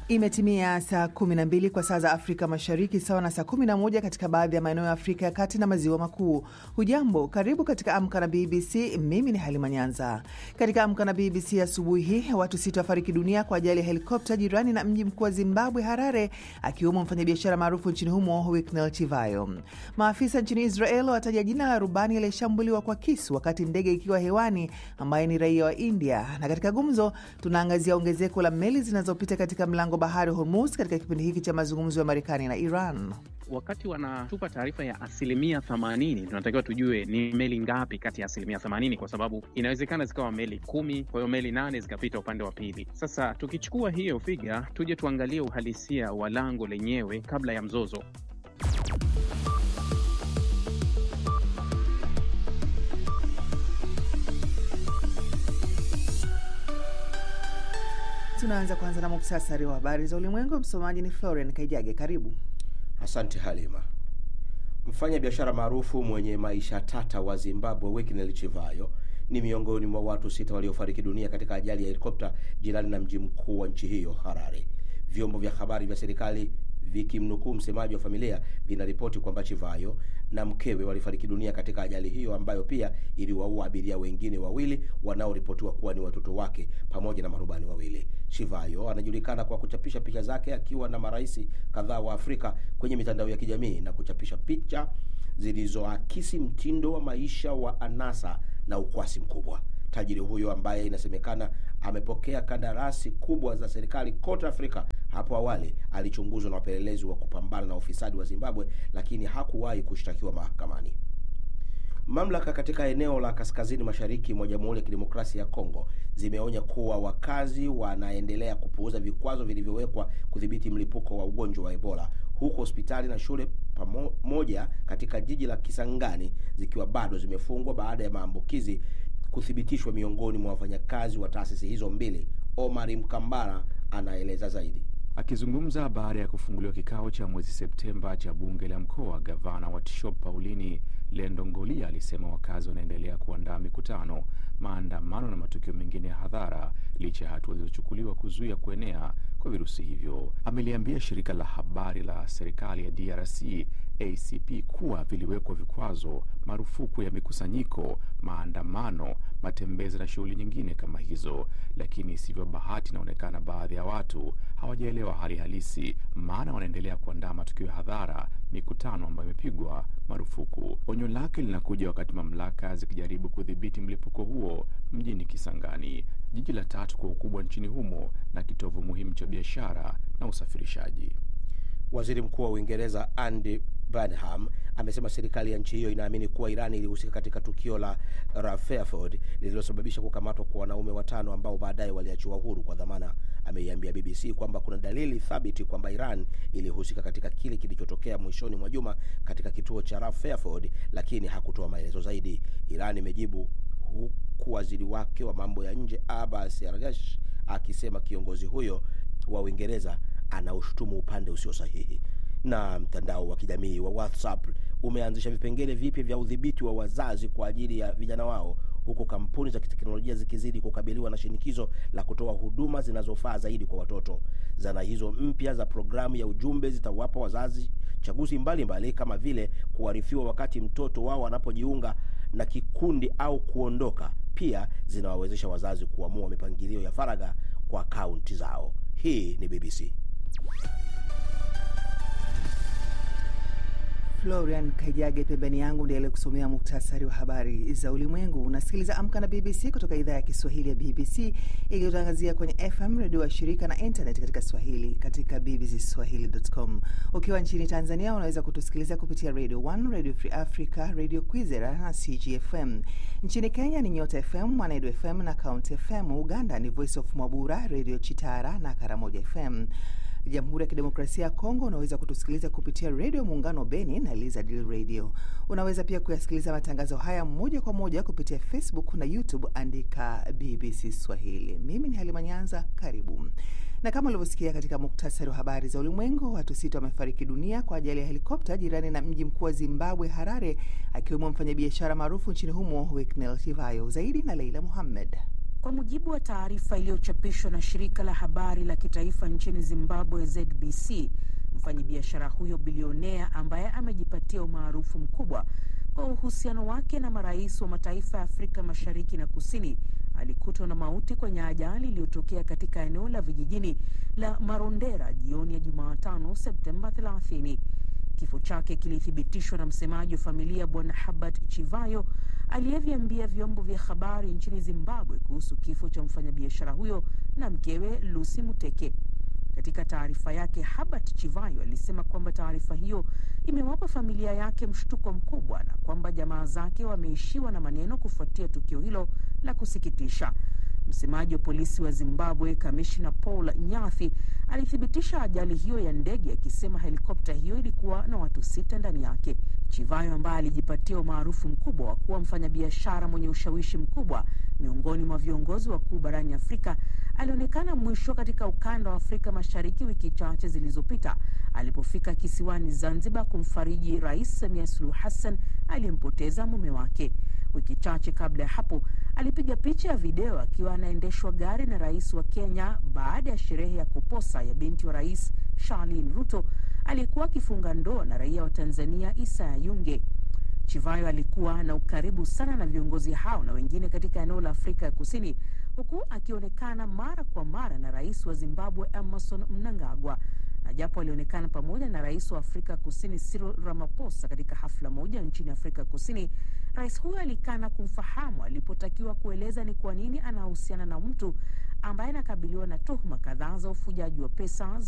Imetimia saa 12 kwa saa za Afrika Mashariki, sawa na saa 11 katika baadhi ya maeneo ya Afrika ya Kati na Maziwa Makuu. Hujambo, karibu katika Amka na BBC. Mimi ni Halima Nyanza. Katika Amka na BBC asubuhi hii, watu sita wafariki dunia kwa ajali ya helikopta jirani na mji mkuu wa Zimbabwe, Harare, akiwemo mfanyabiashara maarufu nchini humo Wicknell Chivayo. Maafisa nchini Israel wataja jina la rubani aliyeshambuliwa kwa kisu wakati ndege ikiwa hewani, ambaye ni raia wa India. Na katika gumzo, tunaangazia ongezeko la meli zinazopita katika mlango bahari Hormuz katika kipindi hiki cha mazungumzo ya Marekani na Iran. Wakati wanatupa taarifa ya asilimia themanini, tunatakiwa tujue ni meli ngapi kati ya asilimia themanini, kwa sababu inawezekana zikawa meli kumi, kwa hiyo meli nane zikapita upande wa pili. Sasa tukichukua hiyo figa, tuje tuangalie uhalisia wa lango lenyewe kabla ya mzozo. Tunaanza kwanza na muktasari wa habari za ulimwengu. Msomaji ni Florian Kaijage. Karibu. Asante Halima. Mfanya biashara maarufu mwenye maisha tata wa Zimbabwe Wicknell Chivayo ni miongoni mwa watu sita waliofariki dunia katika ajali ya helikopta jirani na mji mkuu wa nchi hiyo Harare. Vyombo vya habari vya serikali vikimnukuu msemaji wa familia vinaripoti kwamba Chivayo na mkewe walifariki dunia katika ajali hiyo ambayo pia iliwaua abiria wengine wawili wanaoripotiwa kuwa ni watoto wake pamoja na marubani wawili. Chivayo anajulikana kwa kuchapisha picha zake akiwa na marais kadhaa wa Afrika kwenye mitandao ya kijamii na kuchapisha picha zilizoakisi mtindo wa maisha wa anasa na ukwasi mkubwa. Tajiri huyo ambaye inasemekana amepokea kandarasi kubwa za serikali kote Afrika, hapo awali alichunguzwa na wapelelezi wa kupambana na ufisadi wa Zimbabwe, lakini hakuwahi kushtakiwa mahakamani. Mamlaka katika eneo la kaskazini mashariki mwa Jamhuri ya Kidemokrasia ya Kongo zimeonya kuwa wakazi wanaendelea kupuuza vikwazo vilivyowekwa kudhibiti mlipuko wa ugonjwa wa Ebola, huku hospitali na shule pamoja katika jiji la Kisangani zikiwa bado zimefungwa baada ya maambukizi kuthibitishwa miongoni mwa wafanyakazi wa taasisi hizo mbili. Omari Mkambara anaeleza zaidi. Akizungumza baada ya kufunguliwa kikao cha mwezi Septemba cha bunge la mkoa, gavana wa Tshop Paulini Lendongolia alisema wakazi wanaendelea kuandaa mikutano, maandamano na matukio mengine ya hadhara licha ya hatua zilizochukuliwa kuzuia kuenea kwa virusi hivyo. Ameliambia shirika la habari la serikali ya DRC ACP kuwa viliwekwa vikwazo, marufuku ya mikusanyiko, maandamano, matembezi na shughuli nyingine kama hizo, lakini isivyo bahati, inaonekana baadhi ya watu hawajaelewa hali halisi, maana wanaendelea kuandaa matukio ya hadhara, mikutano ambayo imepigwa marufuku. Onyo lake linakuja wakati mamlaka zikijaribu kudhibiti mlipuko huo mjini Kisangani, jiji la tatu kwa ukubwa nchini humo na kitovu muhimu cha biashara na usafirishaji. Waziri Mkuu wa Uingereza Andy Burnham amesema serikali ya nchi hiyo inaamini kuwa Irani ilihusika katika tukio la Rutherford lililosababisha kukamatwa kwa wanaume watano ambao baadaye waliachiwa huru kwa dhamana. Ameiambia BBC kwamba kuna dalili thabiti kwamba Iran ilihusika katika kile kilichotokea mwishoni mwa juma katika kituo cha Rutherford, lakini hakutoa maelezo zaidi. Iran imejibu huku waziri wake wa mambo ya nje Abbas Araghchi akisema kiongozi huyo wa Uingereza anaushutumu upande usio sahihi. Na mtandao wa kijamii wa WhatsApp umeanzisha vipengele vipya vya udhibiti wa wazazi kwa ajili ya vijana wao, huku kampuni za kiteknolojia zikizidi kukabiliwa na shinikizo la kutoa huduma zinazofaa zaidi kwa watoto. Zana hizo mpya za programu ya ujumbe zitawapa wazazi chaguzi mbalimbali mbali, kama vile kuarifiwa wakati mtoto wao anapojiunga na kikundi au kuondoka. Pia zinawawezesha wazazi kuamua mipangilio ya faragha kwa akaunti zao. Hii ni BBC. Florian Kaijage pembeni yangu ndiye kusomea muktasari wa habari za ulimwengu. Unasikiliza Amka na BBC kutoka idhaa ya Kiswahili ya BBC ikitangazia kwenye FM redio wa shirika na internet katika Swahili katika bbcswahili.com. Ukiwa nchini Tanzania unaweza kutusikiliza kupitia Radio 1, Radio Free Africa, Radio Kwizera na CGFM. Nchini Kenya ni Nyota FM, Mwanedu FM na County FM. Uganda ni Voice of Mwabura, Radio Chitara na Karamoja FM. Jamhuri ya Kidemokrasia ya Kongo unaweza kutusikiliza kupitia redio Muungano Beni na Lizard Radio. Unaweza pia kuyasikiliza matangazo haya moja kwa moja kupitia Facebook na YouTube, andika BBC Swahili. Mimi ni Halima Nyanza, karibu. Na kama ulivyosikia katika muktasari wa habari za ulimwengu, watu sita wamefariki dunia kwa ajali ya helikopta jirani na mji mkuu wa Zimbabwe, Harare, akiwemo mfanyabiashara maarufu nchini humo Wicknell Chivayo. Zaidi na Leila Muhammed. Kwa mujibu wa taarifa iliyochapishwa na shirika la habari la kitaifa nchini Zimbabwe ZBC, mfanyabiashara huyo bilionea ambaye amejipatia umaarufu mkubwa kwa uhusiano wake na marais wa mataifa ya Afrika Mashariki na Kusini alikutwa na mauti kwenye ajali iliyotokea katika eneo la vijijini la Marondera jioni ya Jumatano Septemba 30. Kifo chake kilithibitishwa na msemaji wa familia Bwana Habert Chivayo aliyeviambia vyombo vya habari nchini Zimbabwe kuhusu kifo cha mfanyabiashara huyo na mkewe Lucy Muteke. Katika taarifa yake, Habert Chivayo alisema kwamba taarifa hiyo imewapa familia yake mshtuko mkubwa na kwamba jamaa zake wameishiwa na maneno kufuatia tukio hilo la kusikitisha. Msemaji wa polisi wa Zimbabwe, kamishna Paul Nyathi, alithibitisha ajali hiyo ya ndege akisema helikopta hiyo ilikuwa na watu sita ndani yake. Chivayo ambaye alijipatia umaarufu mkubwa wa kuwa mfanyabiashara mwenye ushawishi mkubwa miongoni mwa viongozi wakuu barani Afrika alionekana mwisho katika ukanda wa Afrika Mashariki wiki chache zilizopita alipofika kisiwani Zanzibar kumfariji Rais Samia Suluhu Hassan aliyempoteza mume wake. Wiki chache kabla ya hapo alipiga picha ya video akiwa anaendeshwa gari na rais wa Kenya baada ya sherehe ya kuposa ya binti wa rais Charlene Ruto aliyekuwa akifunga ndoa na raia wa Tanzania Isaya Yunge. Chivayo alikuwa na ukaribu sana na viongozi hao na wengine katika eneo la Afrika ya Kusini, huku akionekana mara kwa mara na rais wa Zimbabwe Emmerson Mnangagwa. Na japo alionekana pamoja na rais wa Afrika Kusini Cyril Ramaphosa katika hafla moja nchini Afrika Kusini, rais huyo alikana kumfahamu alipotakiwa kueleza ni kwa nini anahusiana na mtu ambaye anakabiliwa na tuhuma kadhaa za ufujaji wa pesa